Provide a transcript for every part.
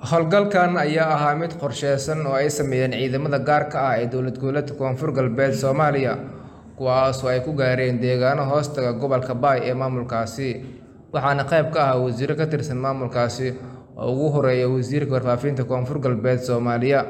howlgalkan ayaa ahaa mid qorsheysan oo ay sameeyeen ciidamada gaarka ah ee dowlad goboleedka koonfur galbeed soomaaliya kuwaasoo ay ku gaareen deegaano hoostaga gobolka baay ee maamulkaasi waxaana qayb ka ah wasiiro ka tirsan maamulkaasi oo ugu horeeya wasiirka warfaafinta koonfur galbeed soomaaliya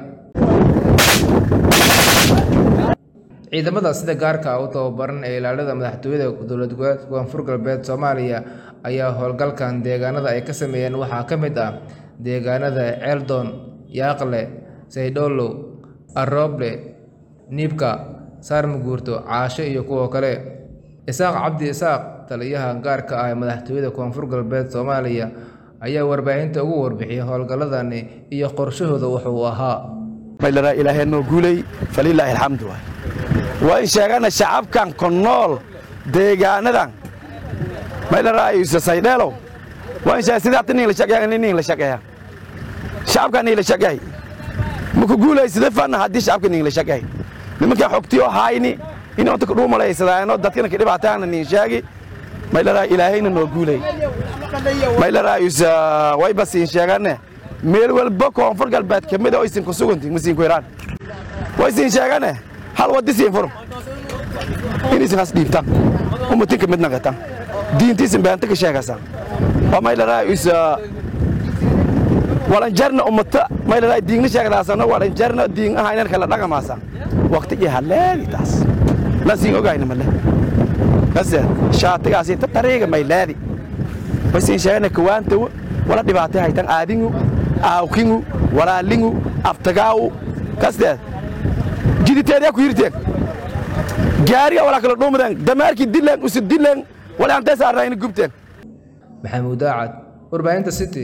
ciidamada sida gaarka ah u tababaran ee ilaalada madaxtooyada dowlad goboleedka koonfur galbeed soomaaliya ayaa howlgalkan deegaanada ay ka sameeyeen waxaa ka mid ah deegaanada ceeldon yaaqle saydhoolow arooble niibka saarmuguurto caasho iyo kuwo kale isaaq cabdi isaaq taliyaha gaarka ah ee madaxtooyada koonfur galbeed soomaaliya ayaa warbaahinta ugu warbixiyay howlgalladani iyo qorshahooda wuxuu ahaa maylana ilaahay noo guulay falilaahi alxamdu waay waan sheegana shacabkan ku nool deegaanadan maylana ayuusa saydheelow waan sheegay sidaata nin la shaqeeya nin la shaqeeya shacabka nin la shaqeey muku guulay sida fanna haddii shacabka nin la shaqeey nimanka xogtiyo hayni inuu inta ku dhuumalaysadaano dadkana ka dhibaataana nin sheegi maylana ilaahayna noo guulay maylana ayuusa way basiin sheegane meel walba koonfur galbeed ka mid a isin ku suganti masiin ku iraan way siin sheegane hal wadi siin furo in isin has dhiibtan ummatinka mid naqatan diintiisin beenta ka sheegasa waa maylana ayuusa walanjarna ummata maylana diingna sheegdaasana walanjarna diing ahaynan kala dhaqamaasa waqti iyo haleegi taas lan siin ogayna male kase shaatigaasi ta tariiga mayleedi way siin sheegane kawaantawo wala dhibaatay haytan aadingu aawkingu walaalingu abtagaawu kasteed jiditeedyaa ku yirteen gaariga walaa kala dhuumadeen damaarkii dileen usi dileen wala antee saarnayna gubteen maxamuud aacad warbaahinta city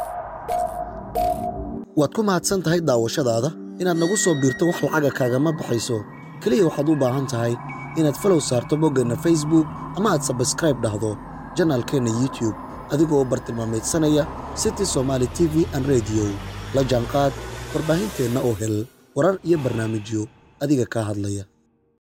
waad ku mahadsan tahay daawashadaada inaad nagu soo biirto wax lacaga kaagama baxayso keliya waxaad u baahan tahay inaad falow saarto boggeenna facebook ama aad sabskraib dhahdo janaalkeenna youtube adigoo bartilmaameedsanaya city somaali t v an rediyo la jaanqaad warbaahinteenna oo hel warar iyo barnaamijyo adiga kaa hadlaya